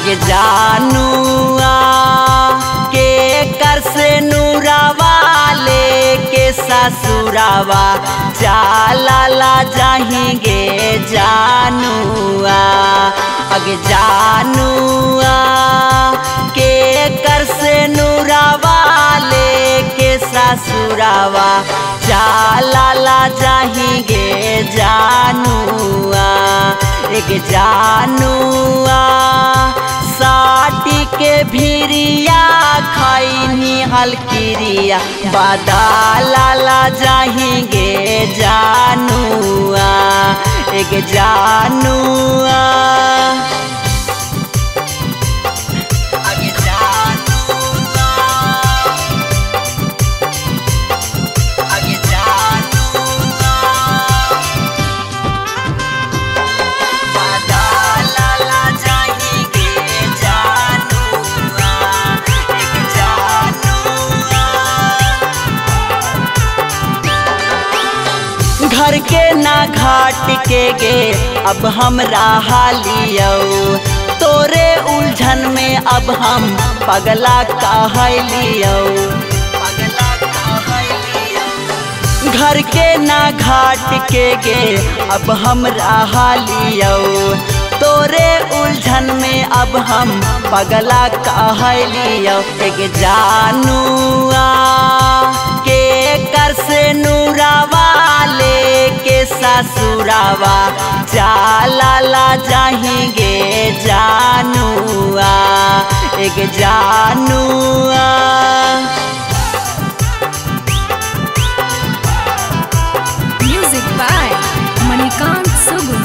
अगे जानुआ के कर से नूरावा लेके ससुरावा चाला जाहिंगे जानुआ अगे जानुआ के कर से नूरावा लेके ससुरावा चाला जाहिंगे जानुआ एक जानुआ साटी के भिरिया खैनी हलकिरिया बदाला जाहिंगे जानुआ एक जानुआ आगे जानुआ आगे जानुआ बदाला जाहिंगे जानुआ एक जानुआ घर के ना घाट के गे अब हमरा हालियो तोरे उलझन में अब हम पगला कहलियो पगला कहलियो घर के ना घाट के गे अब हमरा हालियो तोरे उलझन में अब हम पगला कहलियो एक जानुआ के कर से नूरावा लेके ससुरावा चाला जाहिंगे जानुआ एक जानुआ Music by Manikant Sugun.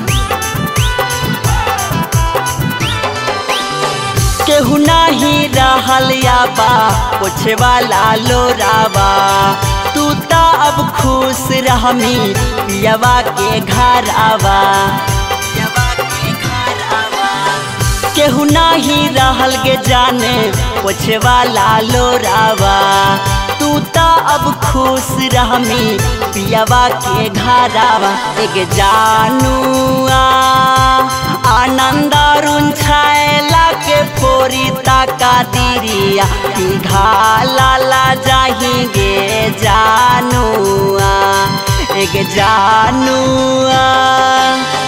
केहू नाही रहल याबा पोछे वाला लोरावा तू ता अब खुश रहमी पियवा के घर आवा पियवा के घर आवा केहू नाही रहल गे जाने पोछे वाला लोरावा तू ता अब खुश रहमी पियवा के घर आवा एक जानुआ आनंद अरुण छायला के फोरी ताका दिरिया घाला जाहिंगे जानुआ एक जानुआ